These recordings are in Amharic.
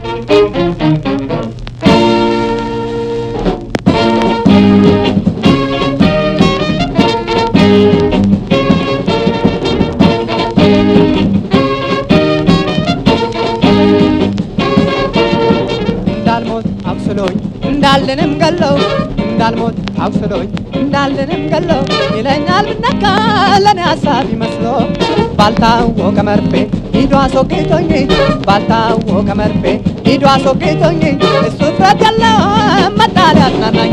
እንዳልሞት አቁስሎኝ እንዳልንም ገለው እንዳልሞት አቁስሎኝ እንዳልንም ገለው ይለኛል ብነካ ለኔ ሀሳብ ይመስሎ ባልታወቀ መርፌ ሂዶ አስወግቶኝ ባልታወቀ መርፌ ሂዶ አስወግቶኝ እሱ ፍረት ያለው መጣል ያጽናናኝ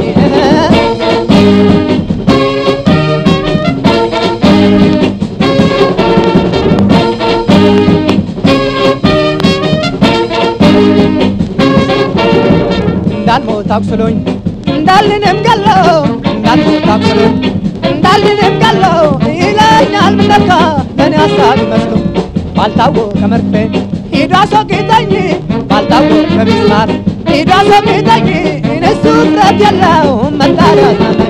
እንዳልሞት አቁስሎኝ እንዳልንም ገለው እንዳልሞት አቁስሎኝ እንዳልንም ገለው ይለኛል ምነካ ለኔ ሀሳብ ይመስሎ ባልታወቀ መርፌ ሂዶ አስወግቶኝ ባልታወቀ ሚስማር ሂዶ አስወግቶኝ እነሱ ፍረት የለው መጣል ያጽናናኝ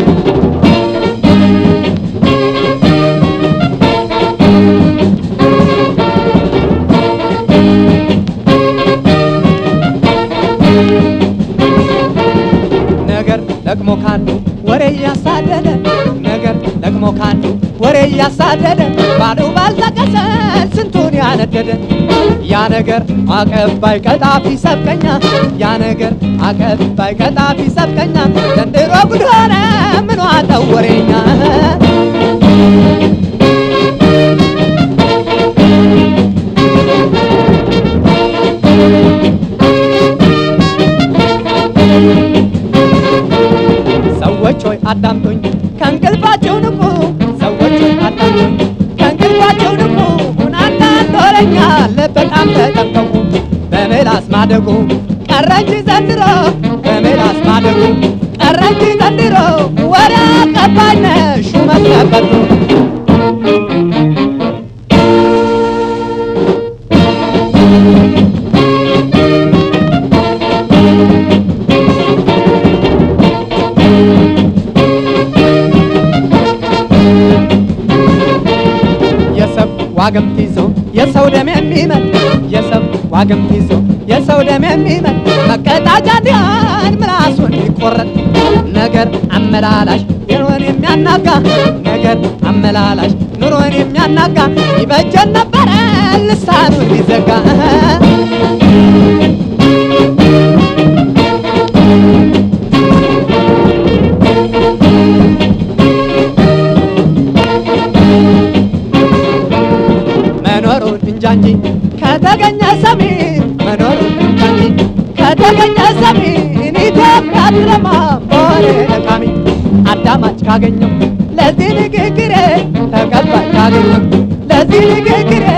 ነገር ደግሞ ካንዱ ወሬ እያሳደደ ነገር ደግሞ ካንዱ ወሬ እያሳደደ ባሉ ባልጠቀሰ ስንቱን ያነደደ ያ ነገር አቀባይ ቀጣፊ ሰብቀኛ ያ ነገር አቀባይ ቀጣፊ ሰብቀኛ ዘንድሮ ጉድ ሆነ ምን ዋጠው ወሬኛ ሰዎች ሆይ አዳምጡኝ ከእንቅልፋቸው ንቁ ሰዎች ሆይ አዳምጡኝ ከእንቅልፋቸው ንቁ አንዳንድ ወሬኛ በጣም ተጠንቀቁ በምላስ ማደጉ ቀረ እንጂ ዘንድሮ በምላስ ማደጉ ቀረ እንጂ ዘንድሮ ወሬ አቀባይ ነሽ ሹመት ነበሩ የሰው ዋግምት ይዞ የሰው ደም የሚመጥ የሰው ዋግምት ይዞ የሰው ደም የሚመጥ መቀጣጫ ዲያን ምላሱን ይቆረጥ ነገር አመላላሽ ኑሮን የሚያናጋ ነገር አመላላሽ ኑሮን የሚያናጋ ይበጀን ነበረ ልሳኑን ቢዘጋ መኖሩን እንጃ እንጂ ከተገኘ ሰሚ መኖሩን እንጃ እንጂ ከተገኘ ሰሚ ኢትዮጵያ ትለማ በወሬ ለቃሚ አዳማጭ ካገኘው ለዚህ ንግግሬ ተቀባይ ካገኘው ለዚህ ንግግሬ